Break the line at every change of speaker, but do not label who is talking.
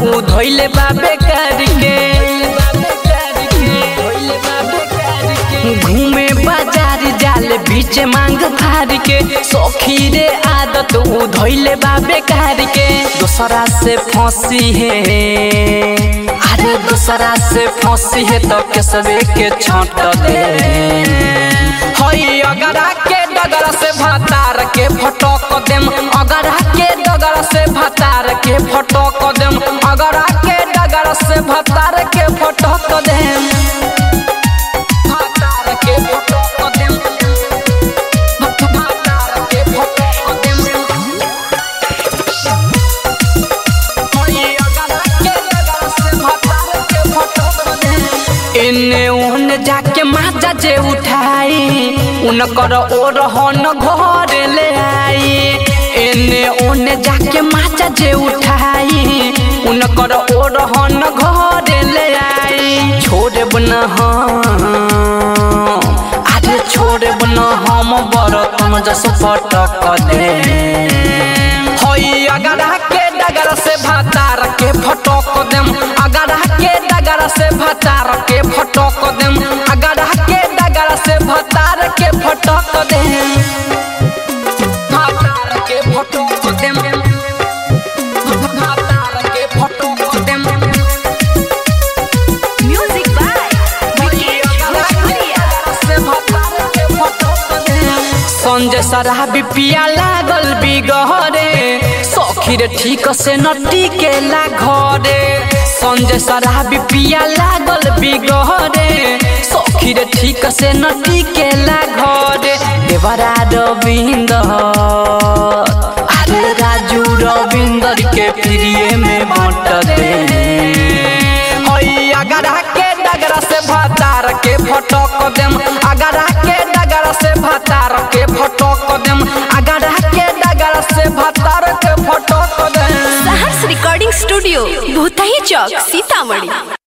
उ धोइले बाबे कार के घूमे बाजार जाले बीच मांग फार के सौखी रे आदत उ धोइले बाबे कार के दूसरा से फंसी है अरे दूसरा से फंसी है तो केसवे के छाट दे हई अगरा के डगर से भतार के फटक देम अगरा के डगर से भतार के फटक देम अगरा के डगर से भतार के फटक देम भतार के फटक देम भतार के फटक देम हई अगरा के डगर से भतार के फटक देम एने ओने जाके माजा जे उठाई उनकर ओ रहन घर ले आई एने ओने जाके माजा जे उठाई उनकर ओ रहन घर ले आई छोड़े बना अरे छोड़े बना हम बरतन जस पटक दे हई अगरा के डगर से भातार के फटक देम अगरा के डगर से भातार के फटक देम अगरा के डगर से भातार के फटक देम भातार के फटक देम भातार के फटक देम
Music by Vikesh Bhojpuria.
Sanjay शराबी पिया लागल बिगहरे सखीर ठीक से न टिकेला घरे संजय शराबी पिया लागल बिगहरे सखीर ठीक से न टिकेला घरे देवरा रविंदर अरे राजू रविंदर के प्रिय में बांट दे हई अगरा के डगरा से भतार के फटक देम अगरा के डगरा से भतार के फटक देम अगरा के डगरा से भतार के फटक देम
Sahars Recording Studio, Bhutahi Chowk, Sitamarhi.